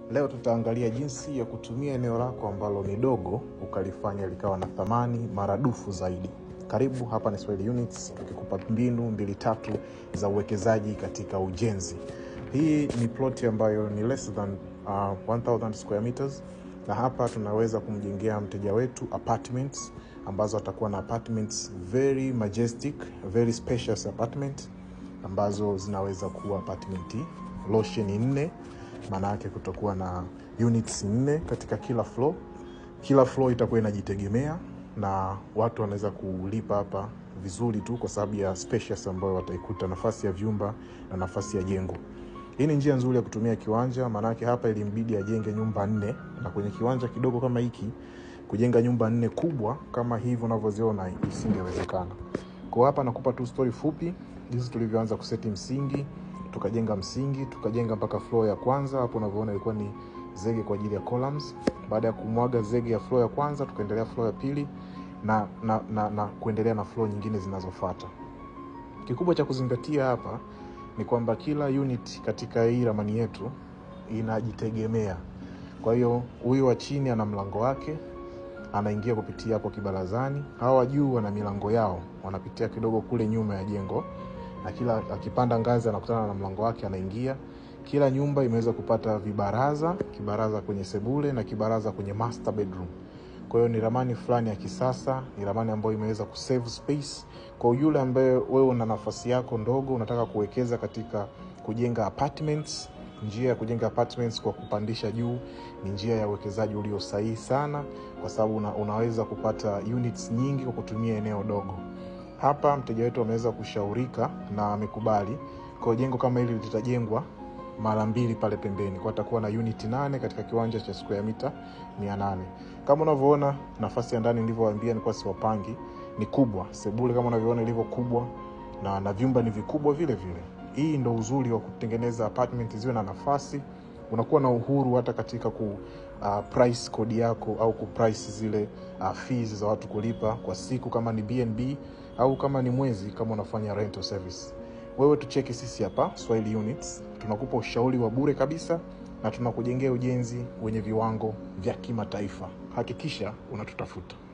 Leo tutaangalia jinsi ya kutumia eneo lako ambalo ni dogo ukalifanya likawa na thamani maradufu zaidi. Karibu, hapa ni Swahili Units, tukikupa mbinu mbili tatu za uwekezaji katika ujenzi. Hii ni ploti ambayo ni less than uh, 1000 square meters, na hapa tunaweza kumjengea mteja wetu apartments ambazo atakuwa na apartments very majestic, very spacious apartment ambazo zinaweza kuwa apartment losheni nne maana yake kutakuwa na units nne katika kila floor. Kila floor itakuwa inajitegemea na watu wanaweza kulipa hapa vizuri tu kwa sababu ya spacious ambayo wataikuta, nafasi ya vyumba na nafasi ya jengo. Hii ni njia nzuri ya kutumia kiwanja, maanake hapa ilimbidi ajenge nyumba nne, na kwenye kiwanja kidogo kama hiki kujenga nyumba nne kubwa kama hivi unavyoziona isingewezekana. Kwa hapa nakupa tu story fupi jinsi tulivyoanza kuseti msingi tukajenga msingi tukajenga mpaka floor ya kwanza. Hapo unavyoona ilikuwa ni zege kwa ajili ya columns. Baada ya kumwaga zege ya floor ya kwanza, tukaendelea floor ya pili na, na, na, na kuendelea na floor nyingine zinazofuata. Kikubwa cha kuzingatia hapa ni kwamba kila unit katika hii ramani yetu inajitegemea. Kwa hiyo huyu wa chini ana mlango wake, anaingia kupitia hapo kibarazani. Hawa wa juu wana milango yao, wanapitia kidogo kule nyuma ya jengo na kila akipanda ngazi anakutana na mlango wake anaingia. Kila nyumba imeweza kupata vibaraza, kibaraza kwenye sebule na kibaraza kwenye master bedroom. Kwa hiyo ni ramani fulani ya kisasa, ni ramani ambayo imeweza kusave space kwa yule ambaye wewe una nafasi yako ndogo, unataka kuwekeza katika kujenga apartments. Njia ya kujenga apartments kwa kupandisha juu ni njia ya uwekezaji ulio sahihi sana, kwa sababu una, unaweza kupata units nyingi kwa kutumia eneo dogo. Hapa mteja wetu ameweza kushaurika na amekubali. Kwa jengo kama hili litajengwa mara mbili pale pembeni, kwa atakuwa na unit nane katika kiwanja cha square mita 800. Kama unavyoona nafasi ya ndani nilivyowaambia, nilikuwa siwapangi, ni kubwa. Sebule kama unavyoona ilivyo kubwa na, na vyumba ni vikubwa vile vile. Hii ndo uzuri wa kutengeneza apartment ziwe na nafasi, unakuwa na uhuru hata katika ku uh, price kodi yako au ku price zile uh, fees za watu kulipa kwa siku kama ni BNB au kama ni mwezi kama unafanya rental service. Wewe tucheki sisi hapa Swahili Units, tunakupa ushauri wa bure kabisa na tunakujengea ujenzi wenye viwango vya kimataifa. Hakikisha unatutafuta.